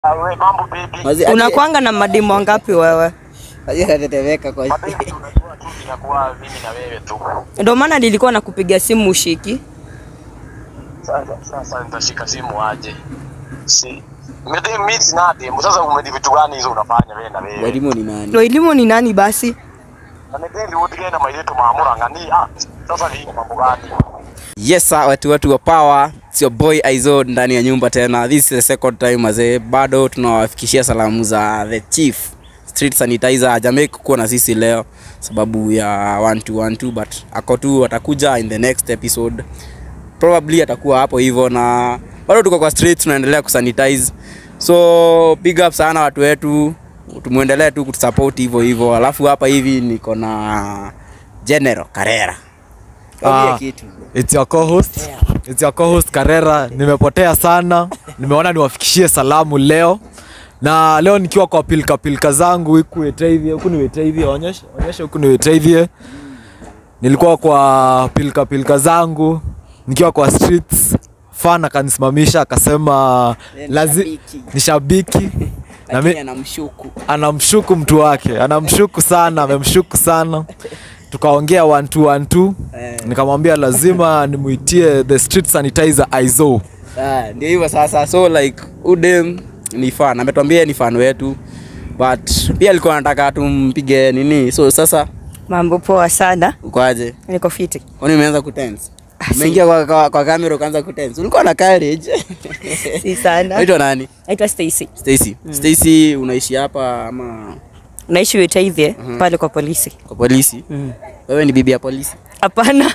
Ah, we mambo bibi. Mazi- ati- Unakwanga na mademu wangapi wewe? ati anatetemeka kwa Mabibi unajua tu inakuwa mimi na wewe tu. Ndio maana nilikuwa nakupigia simu ushiki. Sasa sasa nitashika simu aje. Si. Mimi mimi sina demu. Sasa umedi vitu gani hizo unafanya wewe na wewe? walimu ni nani? Ndio elimu ni nani basi? Na ndio utige na mailetu maamura ngani. Ah, sasa ni mambo gani? Yes sir, watu watu wa power. It's your boy Aizo ndani ya nyumba tena. This is the second time mazee. Bado tunawafikishia salamu za the chief street sanitizer hajamake kuwa na sisi leo sababu ya 1212 but ako tu atakuja in the next episode. Probably atakuwa hapo hivyo na bado tuko kwa street tunaendelea kusanitize. So big up sana watu wetu. Tumuendelee tu kutusupport hivyo hivyo. Alafu hapa hivi niko na General Karera. Kaambia Ah, kitu. It's your co-host. It's your co-host Karera. Nimepotea sana. Nimeona niwafikishie salamu leo. Na leo nikiwa kwa pilka pilka zangu huku Wetaithie, huku ni Wetaithie, onyesha onyesha huku ni Wetaithie. Nilikuwa kwa pilka pilka zangu nikiwa kwa streets. Fan akanisimamisha akasema Yeye ni lazi shabiki. ni shabiki na Lakini mi, anamshuku. anamshuku mtu wake, anamshuku sana, amemshuku sana. Tukaongea one two one two. Eh. Nikamwambia lazima nimuitie the street sanitizer Aizo. Ah, ndio hivyo sasa so like udem ni fan ametuambia ni fan wetu but pia alikuwa anataka tumpige nini so sasa Mambo poa sana. ukoaje Niko fiti. kwani umeanza kutense umeingia kwa, kwa, kwa kamera ukaanza kutense ulikuwa na courage Si sana. unaitwa nani Naitwa Stacy. Stacy Stacy unaishi hapa ama Naishi Wetaithie pale kwa polisi. kwa polisi wewe ni bibi ya polisi Hapana.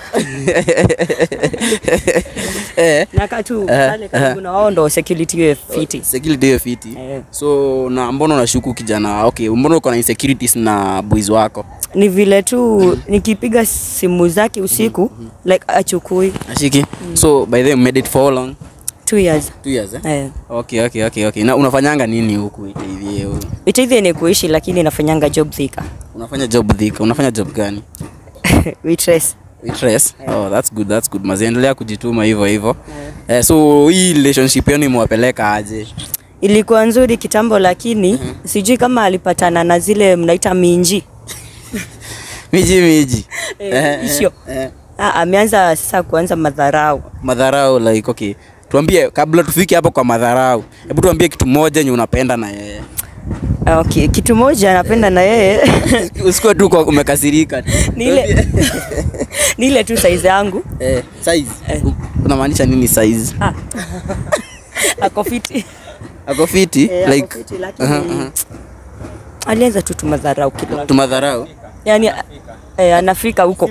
eh Nakaa tu Eh, pale karibu na wao ndo security we fiti. security hiyo fiti Eh. so na mbona unashuku kijana okay mbona uko na insecurities na boys wako Ni vile tu nikipiga simu zake usiku like achukui ashiki so by the way you made it for how long two years. two years eh? Eh. okay okay okay okay na unafanyanga nini huku hivi Wetaithie ni kuishi lakini nafanyanga job thika. unafanya job dhika unafanya job gani Waitress. waitress oh that's good that's good maziendelea kujituma hivyo hivyo eh, so hii relationship yenu imewapeleka aje Ilikuwa nzuri kitambo lakini sijui kama alipatana na zile mnaita minji. miji miji Eh, isio. eh, Ah, ameanza sasa kuanza madharau. madharau like okay tuambie kabla tufike hapo kwa madharau hebu tuambie kitu moja yenye unapenda na yeye Ah, Okay, kitu moja napenda na yeye usikuwe tu kwa umekasirika tu. ni ile ni ile tu size yangu. eh, size Eh. U- unamaanisha nini size Ah. Ako fiti. ako fiti Eh, ako like fiti, lakini aha, aha. alianza tu tu madharau kidogo. tumadharau Yaani eh, anafika huko.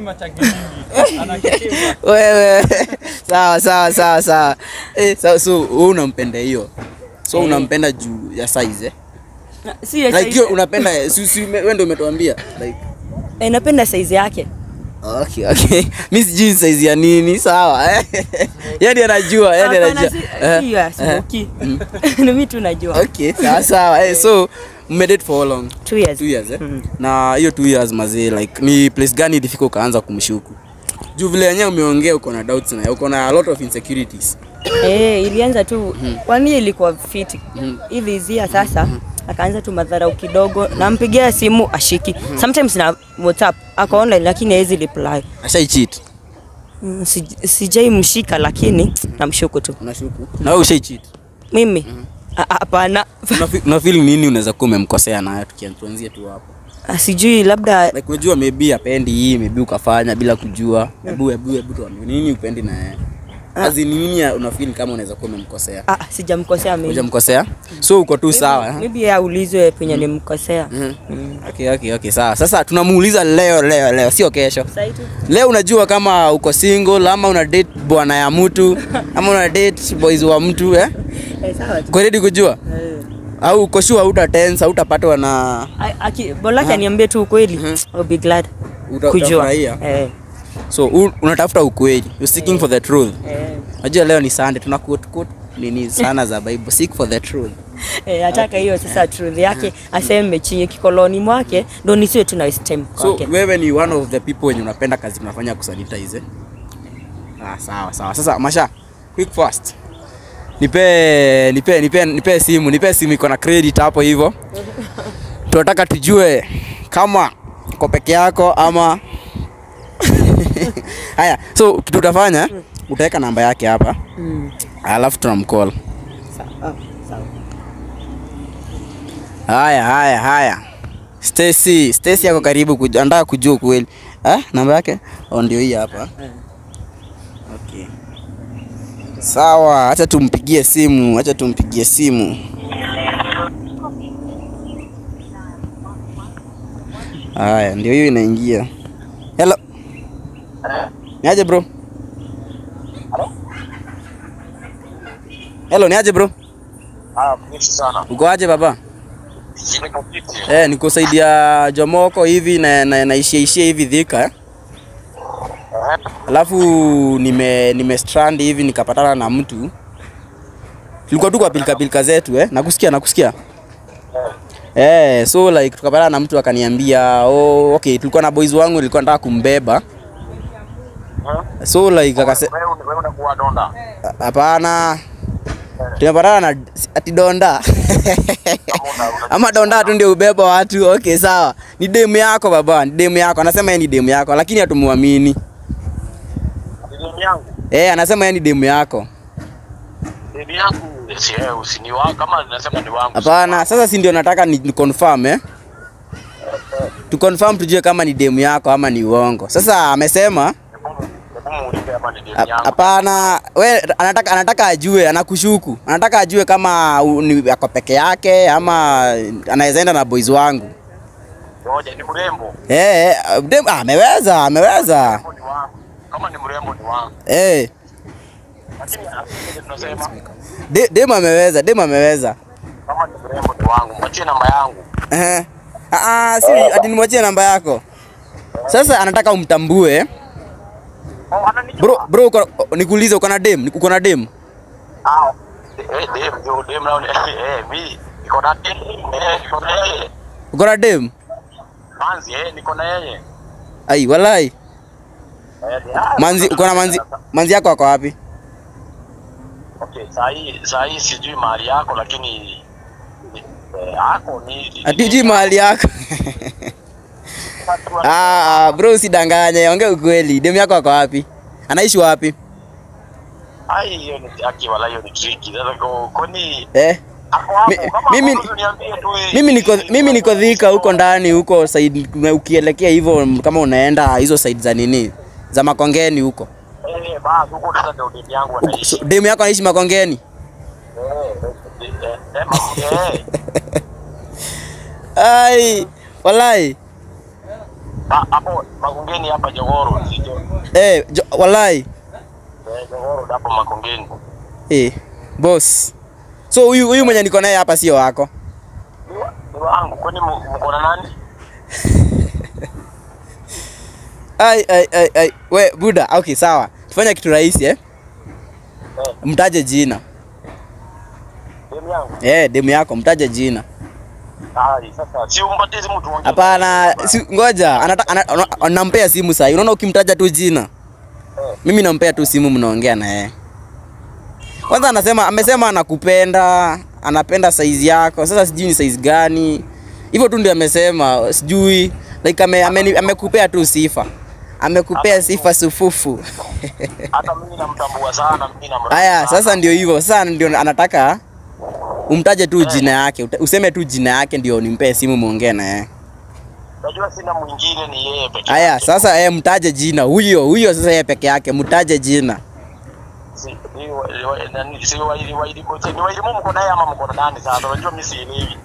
wewe sawa sawa sawa sawa eh, so, so wewe unampenda hiyo so Eh. unampenda juu ya size eh? Si ya like size- hiyo unapenda si, si, wewe ndio umetuambia like eh, napenda size yake. okay okay mimi sijui size ya nini sawa eh? yani anajua yani Hapana, anajua si- Eh, si ya eh. smoky. Ni mimi tu najua. okay sawa sawa eh, so mmedate for how long Two years. two years eh? na hiyo two years mazee like ni place gani ilifika ukaanza kumshuku juu vile yenyewe umeongea uko na doubts na uko na a lot of insecurities Eh, ilianza tu kwani ilikuwa fiti hivi hizia sasa akaanza tu madharau kidogo nampigia simu ashiki sometimes na whatsapp ako online lakini hawezi reply ashai cheat mm, sij- sijai mshika lakini namshuku tu unashuku na wewe ushai cheat mimi Ah, ah, hapana Unafi- una feel nini unaweza kuwa umemkosea nayo tukianzia tu hapo Ah, sijui labda like unajua maybe apendi hii maybe ukafanya bila kujua hebu hebu hebu tuambie nini upendi na yeye Azi ni nini ya- una feel kama unaweza kuwa umemkosea ah, sijamkosea mimi hujamkosea so uko tu sawa eh? maybe aulizwe penye nimkosea Mhm. okay okay okay sawa sasa tunamuuliza leo leo leo sio kesho Sai tu. leo unajua kama uko single ama una date bwana ya mtu ama una date boys wa mtu eh Eh, sawa tu. uko ready kujua Eh. au uko sure hauta tense hautapatwa na A- aki- bolake aniambie tu ukweli I'll be glad Uta- kujua utafurahia. eh, so u, unatafuta ukweli you're seeking for the truth eh. najua leo ni sunday tuna quote quote nini sana za bible seek for the truth Eh, ataka hiyo sasa truth yake aseme chenye kikoloni mwake ndo nisiwe tu na waste time so kwake. wewe ni one of the people wenye unapenda kazi tunafanya kusanitize eh? ah, sawa sawa sasa masha quick fast nipe nipe nipe nipe simu nipe simu iko na credit hapo hivyo tunataka tujue kama uko peke yako ama haya so kitu utafanya utaweka namba yake hapa Mm. alafu tunamcall Sawa. Sawa. haya haya haya Stacy Stacy yako karibu kuj- anataka kujua kweli ah namba yake oh, ndio hii hapa okay sawa acha tumpigie simu acha tumpigie simu haya ndio hiyo inaingia hello niaje bro hello niaje bro Ah, mnishi sana. uko aje baba Niko fiti. Eh, niko saidi ya Jomoko hivi na, na, naishia ishia hivi Thika eh. Eh, Alafu nime nime strand hivi nikapatana na mtu. Tulikuwa tu kwa pilika pilika zetu eh. Nakusikia nakusikia. Eh, so like tukapatana na mtu akaniambia, "Oh, okay, tulikuwa na boys wangu nilikuwa nataka kumbeba." eh. So like akase Wewe wewe unakuwa donda. hapana. Tumepatana na ati donda. Ama donda tu ndio ubeba watu. Okay, sawa. Ni demu yako baba, ni demu yako. Anasema yeye ni demu yako, lakini hatumuamini. Demu yangu. Eh, anasema yeye ni demu yako. Demu yangu. Si wewe usini wangu kama nasema ni wangu. Hapana, sasa si ndio nataka ni, ni confirm eh? Tu confirm tujue kama ni demu yako ama ni uongo. Sasa amesema Hebu muulize kama ni demu hap- yangu. hapana, we anataka anataka ajue, anakushuku. Anataka ajue kama u- ni ako peke yake ama anaweza enda na boys wangu. Ngoja ni mrembo. Eh, eh, dem, ah, ameweza, ameweza. Ni wangu. Kama ni mrembo ni wangu. Eh, Lakini asije tunasema de, dem ameweza, dem ameweza. kama ni mrembo ni wangu. Mwachie namba yangu. Eh. Ah, ah, si ati nimwachie namba yako. Sasa anataka umtambue. Oh, ananijua. Bro, bro, uko- nikuulize uko na dem? Uko na dem? Ah. Eh, dem, ndio dem nao ni eh mimi niko na dem. Eh, niko na yeye. Uko na dem? Manzi eh niko na yeye. Ai, walai. Eh, ah, Manzi, uko na manzi, manzi yako ako wapi? Okay, saa hii saa hii sijui mahali yako lakini eh, ako ni Atiji mahali yako. ah, ah, bro usidanganye, ongea ukweli. Dem yako ako wapi? Anaishi wapi? Ai, hiyo ni aki wala hiyo ni tricky. Sasa ko kwani Eh? ako hapo Mi- kama mimi- hapo uniambie tu eh. Mimi niko mimi niko Thika huko ndani huko side ukielekea hivyo kama unaenda hizo side za nini? Za Makongeni huko. Eh, basi huko sasa ndio demu yangu Huko- anaishi. so- Dem yako anaishi Makongeni? Eh, eh, eh, eh, eh. Ai, walai. Ah, hapo Makongeni hapa Jogoro, sio? Eh, jo, walai. Eh, Jogoro hapo Makongeni. Eh, boss. So huyu huyu mwenye niko naye hapa sio wako. Ni wa- ni wangu. Kwani mu- mko na nani? Ai ai ai ai. We Buda, okay sawa. Tufanye kitu rahisi eh. Eh, Mtaje jina. demu yangu. Eh, demu yako mtaje jina. Ai, sasa si umpatie simu tuongee. Hapana, si, ngoja anata, ana, ana, anampea simu sasa. Unaona ukimtaja tu jina. Mimi nampea tu simu mnaongea na yeye. Kwanza anasema amesema anakupenda, anapenda size yako. Sasa sijui ni size gani. Hivyo tu ndio amesema, sijui like ame, ame, amekupea tu sifa. Amekupea sifa sufufu. Hata mimi namtambua sana, mimi namtambua. Haya, sana. sasa ndio hivyo. Sasa ndio anataka umtaje tu jina yake, uta- useme tu jina yake ndio nimpee simu muongee na yeye. Najua sina mwingine ni yeye pekee. Haya, yake. sasa eh, mtaje jina huyo huyo, sasa yeye peke yake, mtaje jina. Si ni wa- ni wa- nani- si wa- ni wa- ni wa- ni wa elimu mko naye ama mko na nani sasa? Unajua mimi sielewi.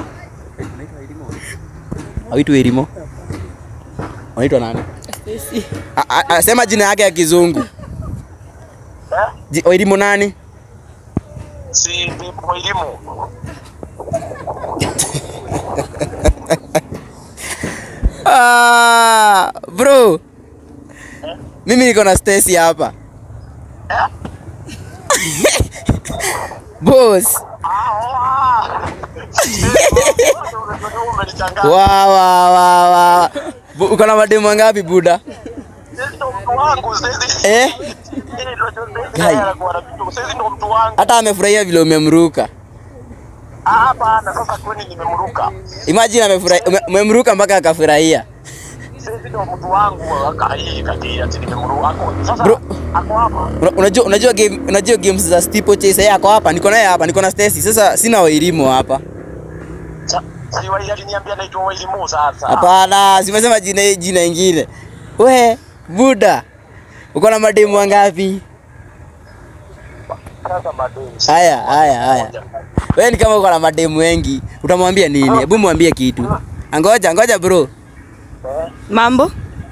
Aitwa Erimo. Anaitwa nani? Stacy. A- a- a- Sema jina yake ya kizungu. Eh? Ji- Erimo nani? Si ni kwa elimu. Ah, bro. Mimi niko na Stacy hapa. Boss. Ah, oh, ah. Unajua umenichanganya. Wa wa wa wa. Bu- Uko na mademu ngapi buda? Sisi ndo mtu wangu, sisi. Eh? Sisi ndo- sisi Gai. anakuwa na vitu. Sasa ndo mtu wangu. hata amefurahia vile umemruka Ah, hapana, sasa kwani nimemruka. imagine amefurahia ume- umemruka mpaka akafurahia Sasa ndo mtu wangu akai kati ati nimemruka. Ako sasa Bro. ako hapa. Una- unajua unajua game unajua games za steeplechase yeye ako hapa niko naye hapa niko na Stacy sasa sina wailimu hapa Sa- Si wali aliniambia naitwa Wailimu sasa. hapana simesema jina jina ingine we buda uko na mademu wangapi Sasa madeni. haya haya haya wewe ni kama uko na mademu wengi utamwambia nini hebu mwambie kitu angoja ngoja bro Eh? Mambo?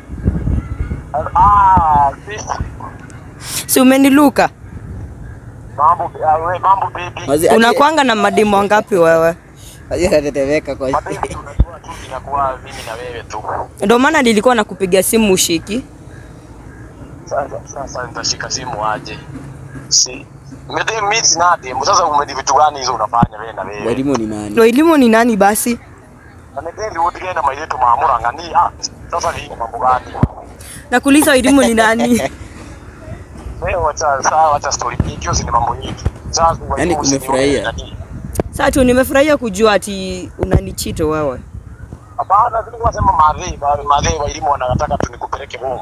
Ah, sisi Si umeniluka? mambo ah, we mambo baby. Mazi- ati- Unakwanga na mademu wangapi wewe? Mazi anatetemeka kwa Mapenzi unajua tu inakuwa mimi na wewe tu. Ndio maana nilikuwa nakupigia simu ushiki. Sasa sasa nitashika simu aje. Si Mede mimi sina demu. Sasa umedi vitu gani hizo unafanya wewe na wewe? walimu ni nani Ndio elimu ni nani basi? Na ndio wote na maileto maamura ngani. Ah, sasa ni mambo gani? Nakuuliza elimu ni nani? Wewe wacha sawa wacha story hii hiyo ni mambo nyingi. Sasa Yaani umefurahia? Sasa tu nimefurahia kujua ati unanichito wewe. Hapana, tulikuwa sema madhi, madhi wa elimu wanataka tunikupeleke home.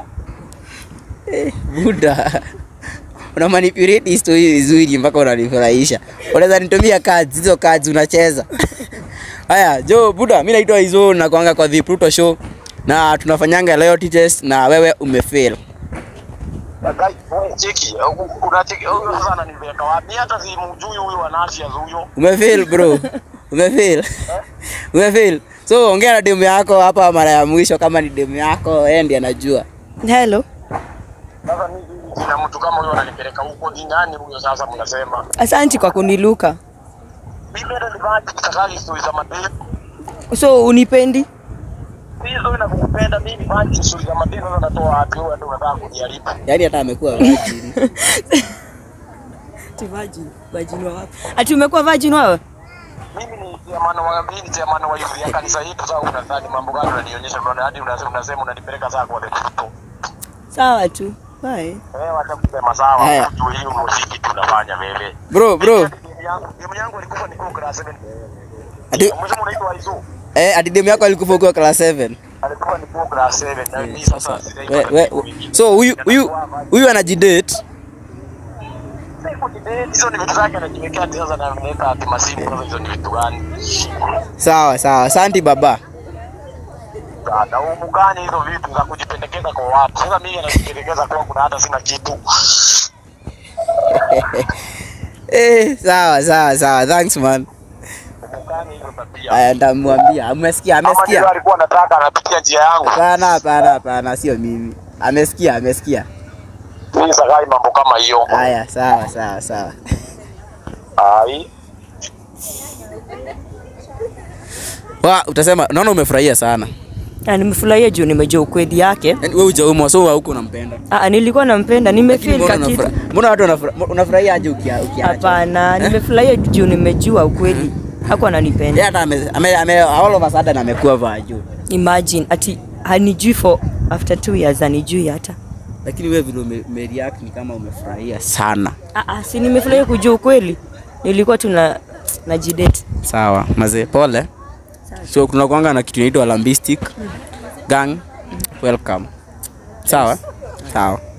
buda una manipulate history vizuri mpaka unanifurahisha unaweza nitumia cards hizo cards unacheza haya jo buda mi naitwa hizo nakwanga kwa the Pluto show na tunafanyanga loyalty test na wewe umefail Guy, wewe cheki, kuna cheki, huyo sasa ananipeleka wapi? Hata si mjui huyo wa Nashia huyo. umefail bro umefail umefail so ongea na demu yako hapa mara ya mwisho kama ni demu yako yeye ndiye anajua Hello. Sasa mimi kina mtu kama huyo ananipeleka huko ni nani huyo sasa mnasema? Asanti kwa kuniluka. Mimi ndio nibaji kutaka story za madeni. So unipendi? Hizo na kukupenda mimi baji story za madeni sasa natoa wapi wewe ndio unataka kuniharibu. yaani hata amekuwa virgin Ati virgin. Virgin wa wapi? Ati umekuwa virgin wewe? Mimi ni chairman wa mimi ni chairman wa youth ya kanisa yetu sasa unadhani mambo gani unanionyesha unaona hadi unasema unasema unanipeleka sasa kwa the people. Sawa tu. Bye. Eh, wacha kusema sawa, Haya. ujue hiyo muziki tunafanya wewe. bro bro Game yangu, game yangu ilikuwa ni class 7. ati, Mwisho unaitwa Aizo. eh, ati demu yako alikufa ukiwa class 7 Alikuwa ni class 7 na mimi sasa we, we, so huyu huyu huyu anajidate hizo ni vitu zake anajiwekea ati sasa na ameweka ati masimu sasa hizo ni vitu gani? sawa sawa asante baba Na umugani hizo vitu za kujipendekeza kwa watu. Sasa mimi anajipendekeza kwangu na hata sina kitu. eh, sawa sawa sawa thanks man Umugani hizo tabia. aya ndamwambia amesikia Kama ndio amesikia alikuwa anataka anapitia njia yangu. hapana hapana hapana sio mimi amesikia amesikia Mimi sakai mambo kama hiyo. haya sawa sawa sawa Ai. wa utasema naona umefurahia sana Na nimefurahia juu nimejua ukweli yake. Yaani wewe hujaumwa so huko unampenda Ah, nilikuwa nampenda, Lakini nimefeel mbona ka kitu. unafura- mbona watu wanafura- unafurahia aje ukia- ukiacha Hapana, nimefurahia juu nimejua ukweli. Hakuwa yeye ananipenda. hata ame, ame, ame all of a sudden amekuwa vaju Imagine ati hanijui for after two years hanijui hata. lakini wewe vile ume, ume react ni kama umefurahia sana Ah, ah, si nimefurahia kujua ukweli. Nilikuwa tuna najidate. sawa mazee pole so tunakuanga na kitu inaitwa lambistic gang welcome sawa sawa